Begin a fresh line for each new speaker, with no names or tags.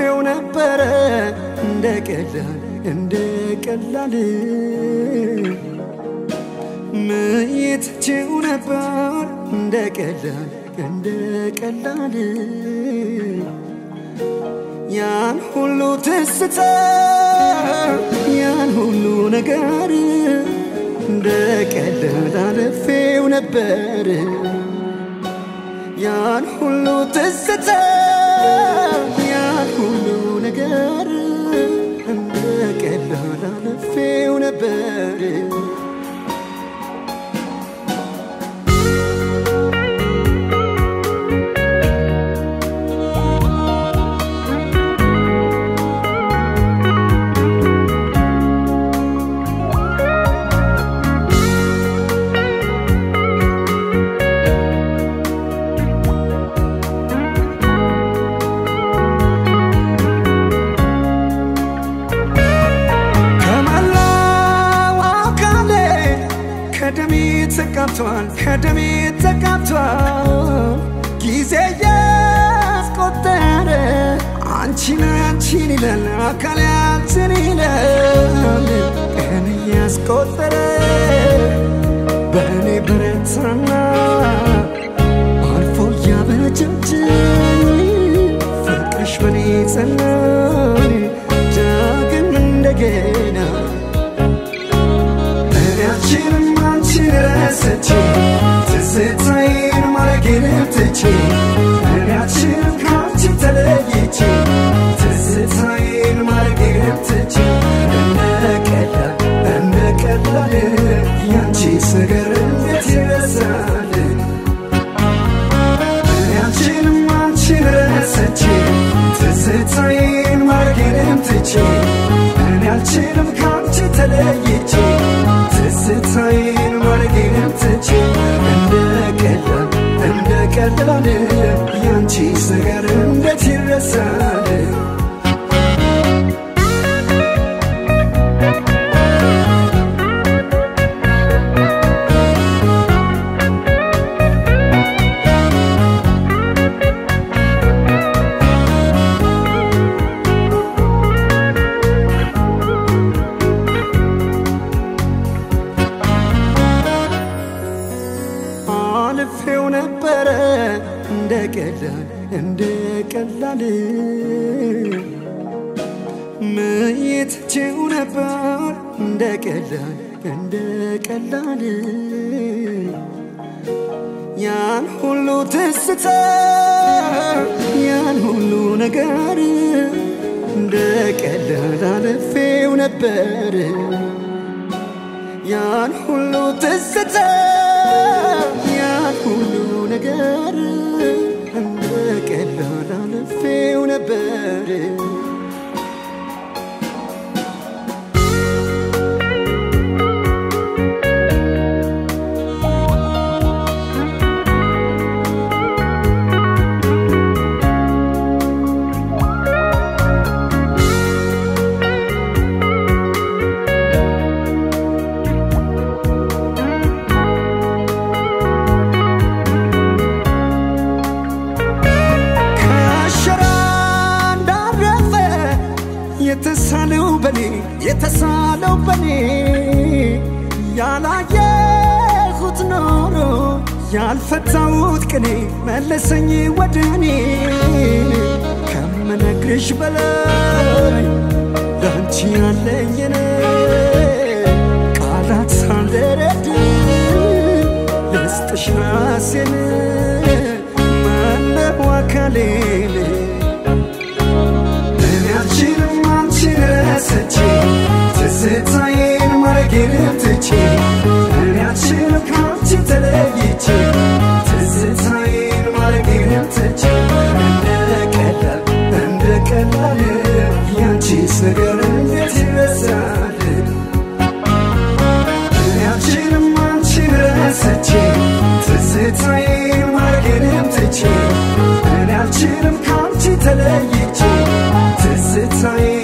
አልፌው ነበረ እንደ ቀላል እንደ ቀላል ምይትችው ነበር እንደ ቀላል እንደ ቀላል ያን ሁሉ ትስታ ያን ሁሉ ነገር እንደ ቀላል አልፌው ነበር ያን ሁሉ ትስታ ያን ሁሉ ነገር እንደ ቀላል አልፌው ነበር ከመላው አካሌ ከደሜ ተቃብቷል ከደሜ ተቃብቷል ጊዜ ያስቆጠረ አንቺን አንቺን ይላል አካል አንቺን ይላል ቀን እያስቆጠረ በእኔ በረታና አልፎ እያበጃጅ ፍቅርሽ በኔ ጸና ዳግም እንደገና እኔያችንም አንቺን ረስቼ ትዝታዬን ማረጌን ትቼ እኔያችንም ከአንቺ ተለይቼ ትዝታዬን ማረጌን ትቼ እንደ ቀላል እንደ ቀላል ያንቺስ ነገር እንዴት ይረሳል እኔያችንም አንቺን ረስቼ ትዝታዬን ማረጌን ትቼ እኔ አልችልም ከአንቺ ተለይቼ ትዝታዬን ማረጌን ትቼ እንደ ቀላል እንደ ቀላል ያንቺስ ነገር እንዴት ይረሳል አልፌው ነበረ እንደ ቀላል እንደ ቀላል ምይትችው ነበር እንደ ቀላል እንደ ቀላል ያን ሁሉ ትስታ ያን ሁሉ ነገር እንደ ቀላል አልፌው ነበር ያን ሁሉ ትዝታ ያን ሁሉ ነገር እንደ ቀላል አልፌው ነበር ከሸራ እንዳረፈ የተሳለው በኔ የተሳለው በኔ ያላየሁት ኖሮ ያልፈታሁት ቅኔ መለሰኝ ወደ እኔ ከምነግርሽ በላይ ላንቺ ያለኝን ቃላት ሳልደረድር ልስጥሽ ራሴን ማነው አካሌን እኔ አልችልም አንቺን ረስቼ ትዝታዬን ማረጌን ትቼ እኔ አልችልም ከአንቺ ተለይቼ ትዝታዬን ማረጌን ትቼ እንደ ቀላል እንደ ቀላል ያንቺስ ነገር እንዴት ይረሳል እኔ አልችልም አንቺን ረስቼ ትዝታዬን ማረጌን ትቼ እኔ አልችልም ከአንቺ ተለይቼ ትዝታዬ